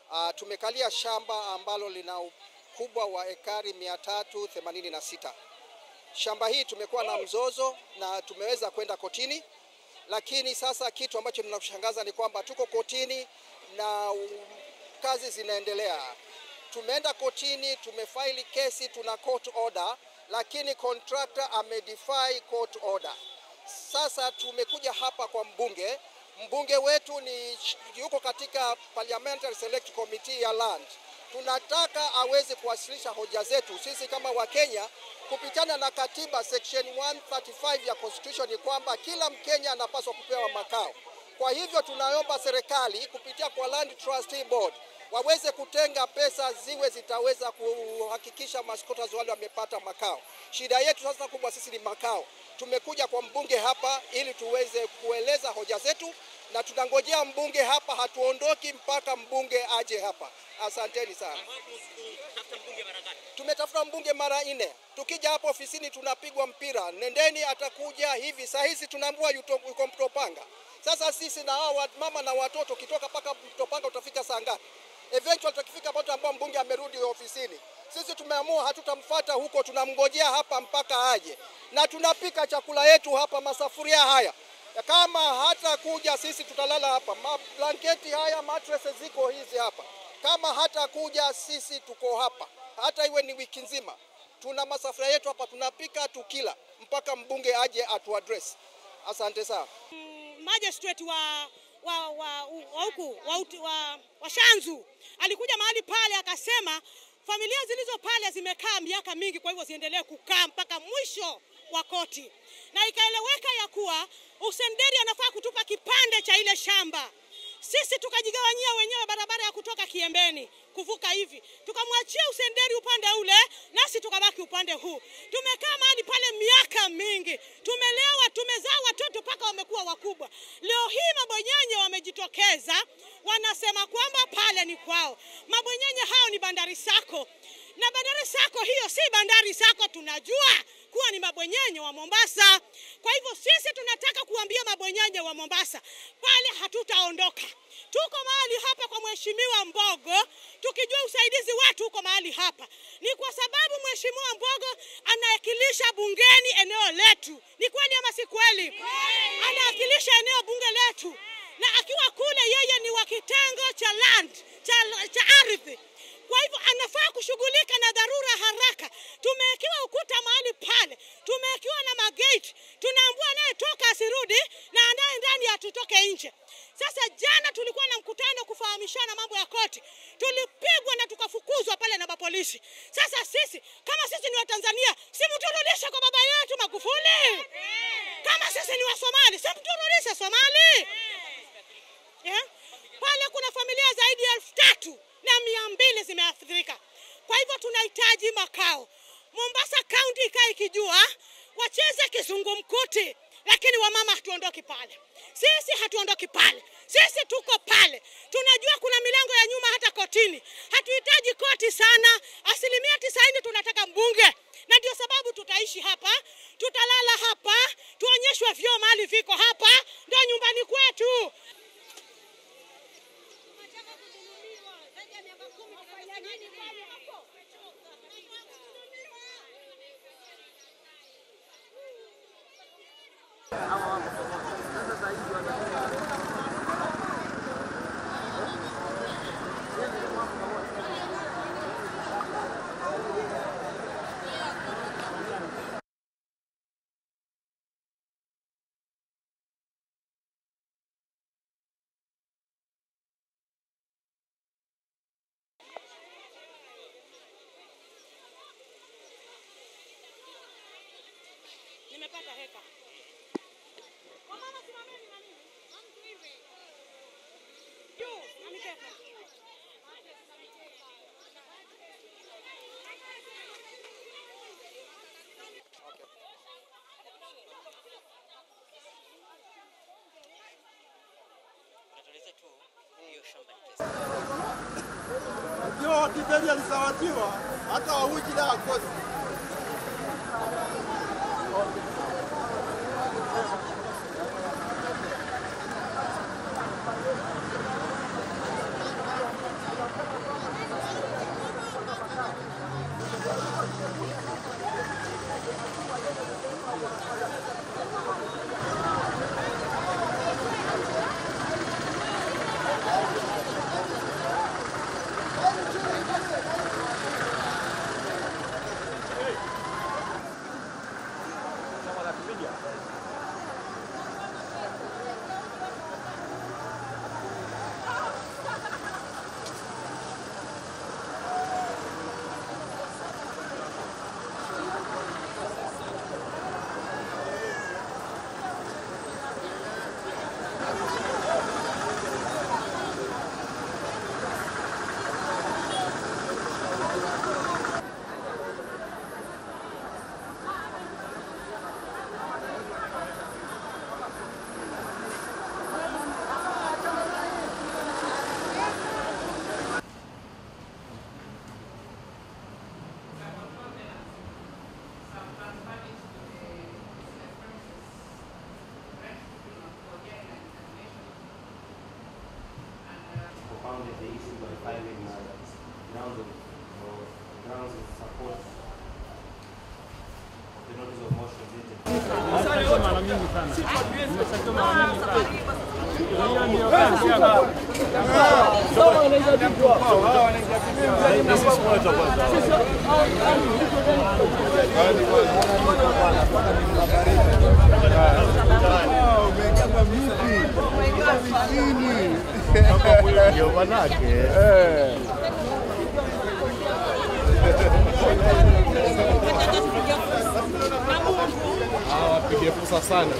Uh, tumekalia shamba ambalo lina ukubwa wa ekari 386. Shamba hii tumekuwa na mzozo na tumeweza kwenda kotini, lakini sasa kitu ambacho tunakushangaza ni kwamba tuko kotini na um, kazi zinaendelea. Tumeenda kotini, tumefaili kesi, tuna court order, lakini contractor amedefy court order. Sasa tumekuja hapa kwa mbunge. Mbunge wetu ni yuko katika Parliamentary Select Committee ya Land. Tunataka aweze kuwasilisha hoja zetu sisi kama Wakenya kupitana na katiba section 135 ya constitution, ni kwamba kila Mkenya anapaswa kupewa makao. Kwa hivyo tunaomba serikali kupitia kwa Land Trustee Board waweze kutenga pesa ziwe zitaweza kuhakikisha masquatters wale wamepata makao. Shida yetu sasa kubwa sisi ni makao. Tumekuja kwa mbunge hapa ili tuweze kueleza hoja zetu, na tunangojea mbunge hapa, hatuondoki mpaka mbunge aje hapa. Asanteni sana. Tumetafuta mbunge mara nne, tukija hapa ofisini tunapigwa mpira, nendeni, atakuja hivi. Saa hizi tunaambiwa yuko Mtopanga. Sasa sisi na hao mama na watoto, kitoka mpaka Mtopanga utafika saa ngapi? Eventually tutakifika hapo ambao mbunge amerudi ofisini. Sisi tumeamua hatutamfuata huko, tunamngojea hapa mpaka aje, na tunapika chakula yetu hapa masafuria haya. Kama hata kuja sisi tutalala hapa, mablanketi haya mattresses ziko hizi hapa. Kama hata kuja sisi tuko hapa, hata iwe ni wiki nzima, tuna masafuria yetu hapa, tunapika tukila mpaka mbunge aje atuaddress. Asante sana. Magistrate wa wa wa wa huku wa, wa, wa Shanzu alikuja mahali pale akasema familia zilizo pale zimekaa miaka mingi, kwa hivyo ziendelee kukaa mpaka mwisho wa koti, na ikaeleweka ya kuwa Usenderi anafaa kutupa kipande cha ile shamba. Sisi tukajigawanyia wenyewe barabara ya kutoka Kiembeni kuvuka hivi, tukamwachia Usenderi upande ule, nasi tukabaki upande huu. Tumekaa mahali pale miaka mingi, tumelewa, tumezaa watoto mpaka wamekuwa wakubwa. Leo hii mabwenyenye wamejitokeza, wanasema kwamba pale ni kwao. Mabwenyenye hao ni bandari sako, na bandari sako hiyo si bandari sako, tunajua kuwa ni mabwenyenye wa Mombasa. Kwa hivyo sisi tunataka kuambia mabwenyenye wa Mombasa, pale hatutaondoka. Tuko mahali hapa kwa Mheshimiwa Mbogo, tukijua usaidizi wetu uko mahali hapa ni kwa sababu Mheshimiwa Mbogo anawakilisha bungeni eneo letu. Ni kweli ama si kweli? Anawakilisha eneo bunge letu, na akiwa kule yeye ni wa kitengo cha land cha, cha ardhi kwa hivyo anafaa kushughulika na dharura haraka. Tumewekewa ukuta mahali pale, tumewekewa na magate, tunaambua anayetoka asirudi na anaye ndani atutoke nje. Sasa jana tulikuwa na mkutano kufahamishana mambo ya koti, tulipigwa na tukafukuzwa pale na mapolisi. Sasa sisi kama sisi ni Watanzania, si mturudishe kwa baba yetu Magufuli. Kama sisi ni Wasomali, si mturudishe Somali. Yeah? Pale kuna familia zaidi ya elfu tatu na mia mbili zimeathirika. Kwa hivyo tunahitaji makao. Mombasa County ikae ikijua wacheze kizungumkuti, lakini wamama hatuondoki pale. Sisi hatuondoki pale, sisi tuko pale. Tunajua kuna milango ya nyuma hata kotini. Hatuhitaji koti sana, asilimia tisaini tunataka mbunge, na ndio sababu tutaishi hapa, tutalala hapa, tuonyeshwe vyoo mahali viko hapa, ndio nyumbani kwetu. Nimepata heka. Wamama simameni na mimi. Juu, na mikeka. Ikiwa Kibeli alisawatiwa hata wawiki la akosi. surrounded the issue by filing uh, grounds of or grounds of support of the notice of motion dated Ndio manake wapige fursa sana.